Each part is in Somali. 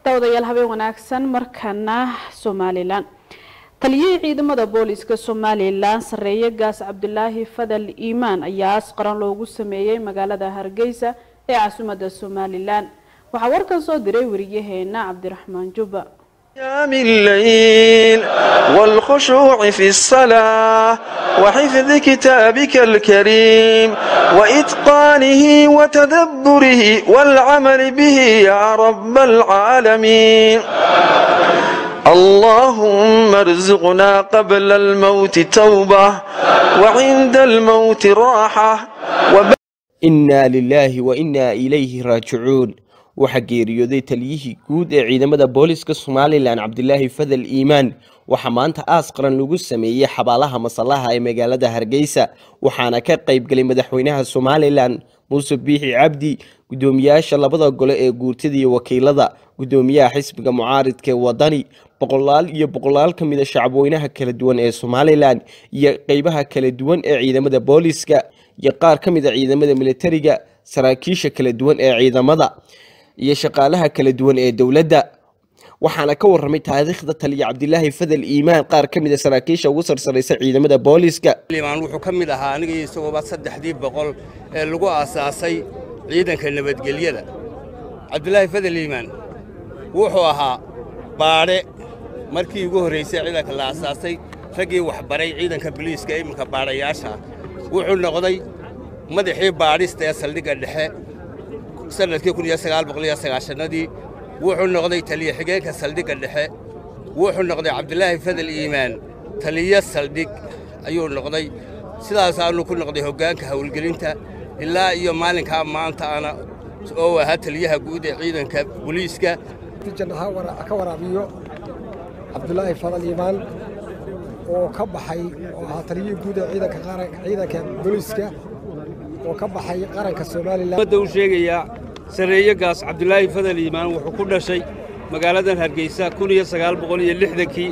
daawadayaal habeen wanaagsan markana somalilan taliyihii ciidamada booliska somalilan sareeye gaas cabdulaahi fadal iimaan ayaa aas qaran loogu sameeyey magaalada hargeysa ee caasimadda somalilan waxaa warkan soo diray wariyaheena cabdiraxmaan juba قيام الليل والخشوع في الصلاة وحفظ كتابك الكريم وإتقانه وتدبره والعمل به يا رب العالمين اللهم ارزقنا قبل الموت توبة وعند الموت راحة وب... innaa lilaahi wa innaa ilayhi raajicuun waxaa geeriyooday taliyihii guud ee ciidamada booliska somalilan cabdilaahi fadal iimaan waxaa maanta aas qaran lagu sameeyey xabaalaha masallaha ee magaalada hargeysa waxaana ka qaybgalay madaxweynaha somalilan muuse biixi cabdi guddoomiyaasha labada gole ee guurtada iyo wakiilada guddoomiyaha xisbiga mucaaridka ee wadani boqolaal iyo boqolaal ka mid a shacabweynaha kala duwan ee somalilan iyo qeybaha kala duwan ee ciidamada booliska iyo qaar ka mid a ciidamada militariga saraakiisha kala duwan ee ciidamada iyo shaqaalaha kala duwan ee dowladda waxaana ka waramay taariikhda taliya cabdilaahi fadal iimaan qaar ka mid a saraakiisha ugu sarsaraysa ciidamada booliska limaan wuxuu ka mid ahaa aniga isagooba saddexdii boqol ee lagu aasaasay ciidanka nabadgelyada cabdilaahi fadal iimaan wuxuu ahaa baadhe markii ugu horraysay ciidanka la aasaasay raggii waxbaray ciidanka biliiska ee iminka baadhayaasha wuxuu noqday madaxii baadhista ee saldhigga dhexe sannadkii kun iyo sagaal boqol iyo sagaashanadii wuxuu noqday taliye xigeenka saldhigga dhexe wuxuu noqday cabdilaahi fadal iimaan taliye saldhig ayuu noqday sidaasaanu ku noqday hoggaanka howlgelinta ilaa iyo maalinkaa maanta ana oo ahaa taliyaha guud ee ciidanka booliiska jannaha ka waraabiyo cabdulaahi fadal iimaan oo ka baxay oo ahaa taliyihii guud ee ciidanka qaranka ciidanka booliiska oo ka baxay qaranka somalilan ummadda u sheegayaa sarreeye gaas cabdulaahi fadal iimaan wuxuu ku dhashay magaaladan hargeysa kun iyo sagaal boqol iyo lixdankii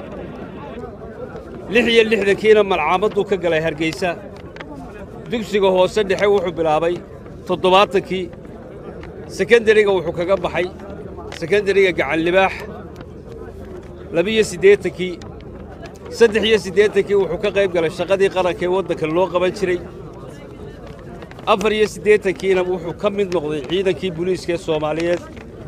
lix iyo lixdankiina malcaamadduu ka galay hargeysa dugsiga hoose dhexe wuxuu bilaabay toddobaatankii sekendariga wuxuu kaga baxay sekendariga gacanlibaax labiyo siddeetankii saddex iyo siddeetankii wuxuu ka qayb galay shaqadii qaranka ee waddanka loo qaban jiray afar iyo siddeetankiina wuxuu ka mid noqday ciidankii buliiska ee soomaaliyeed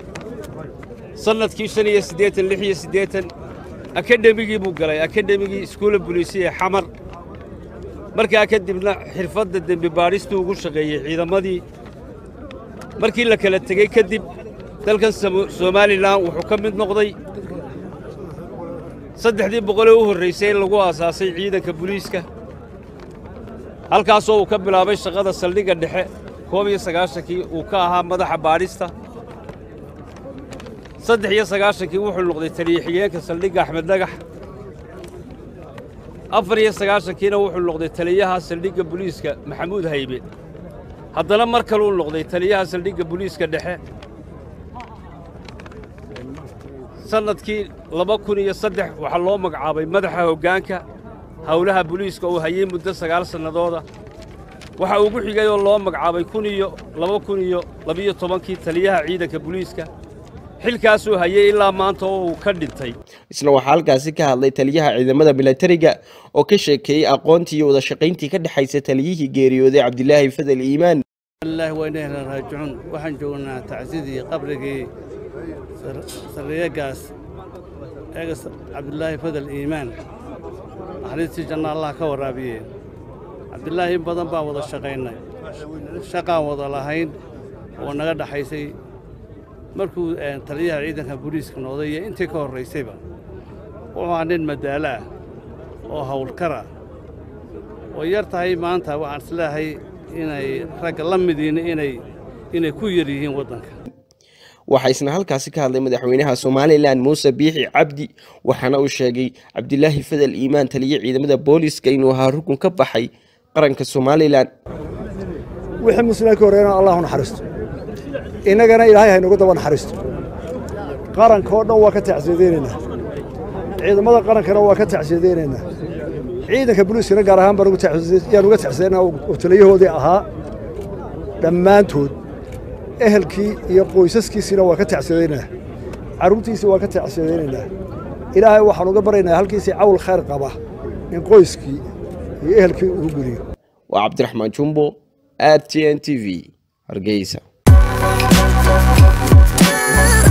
sannadkii shan iyo siddeetan lix iyo siddeetan akadhemigii buu galay akadhemigii iskuulla buliisi ee xamar markaa kadibna xirfadda dembi baadhistuu ugu shaqeeyey ciidamadii markii la kala tegey kadib dalkan somalilan wuxuu ka mid noqday saddexdii boqolee u horraysay in lagu aasaasay ciidanka buliiska halkaasoo uu ka bilaabay shaqada saldhigga dhexe koob iyo sagaashankii uu ka ahaa madaxa baadhista saddex iyo sagaashankii wuxuu noqday taliye xigeenka saldhigga axmed dhagax afar iyo sagaashankiina wuxuu noqday taliyaha saldhigga buliiska maxamuud haybe haddana mar kaluu noqday taliyaha saldhigga buliiska dhexe sannadkii laba kun iyo saddex waxaa loo magacaabay madaxa hoggaanka howlaha buliiska uu hayey muddo sagaal sannadooda waxaa ugu xigay oo loo magacaabay kun iyo laba kun iyo labiyo tobankii taliyaha ciidanka buliiska xilkaasuu hayey ilaa maanta oo uu ka dhintay isna waxaa halkaasi ka hadlay taliyaha ciidamada militariga oo ka sheekeeyey aqoontii iyo wada shaqayntii ka dhexaysa taliyihii geeriyooday cabdilaahi fadal iimaan الله وإنه راجعون waxaan joognaa tacsidii qabrigii sarreeyagaas eegas cabdilaahi fadal iimaan naxariistii janna allah ka waraabiye cabdilaahi in badan baan wada shaqaynay shaqaan wada lahayn oo naga dhaxaysay markuu taliyaha ciidanka booliiska noqday iyo intii ka horraysayba wuxuu ahaa nin madaalo ah oo hawlkara oo yar tahay maanta waxaan isleehay inay ragga la midiina inay inay ku yar yihiin waddanka waxaa isna halkaasi ka hadlay madaxweynaha somalilan muuse biixi cabdi waxaana uu sheegay cabdilaahi fadal iimaan taliye ciidamada booliska inuu ahaa rukun ka baxay qaranka somalilan wixii musliminka horreeyana allahu naxariisto innagana ilaahay haynagu daba naxariisto qaranka oo dhan waa ka tacsiyadeynaynaa ciidamada qarankana waa ka tacsiyadeynaynaa ciidanka booliiskana gaar ahaan baan yaan uga tacsiyadaynaa oo taliyahoodii ahaa dhammaantood ehelkii iyo qoysaskiisiina waa ka tacsiyadaynaa carruurtiisii waan ka tacsiyadaynaynaa ilaahay waxaan uga baryaynaa halkiisii cawl khayr qaba in qoyskii iyo ehelkii ugu geliyo waa cabdiraxmaan jumbo r t n t v hargeysa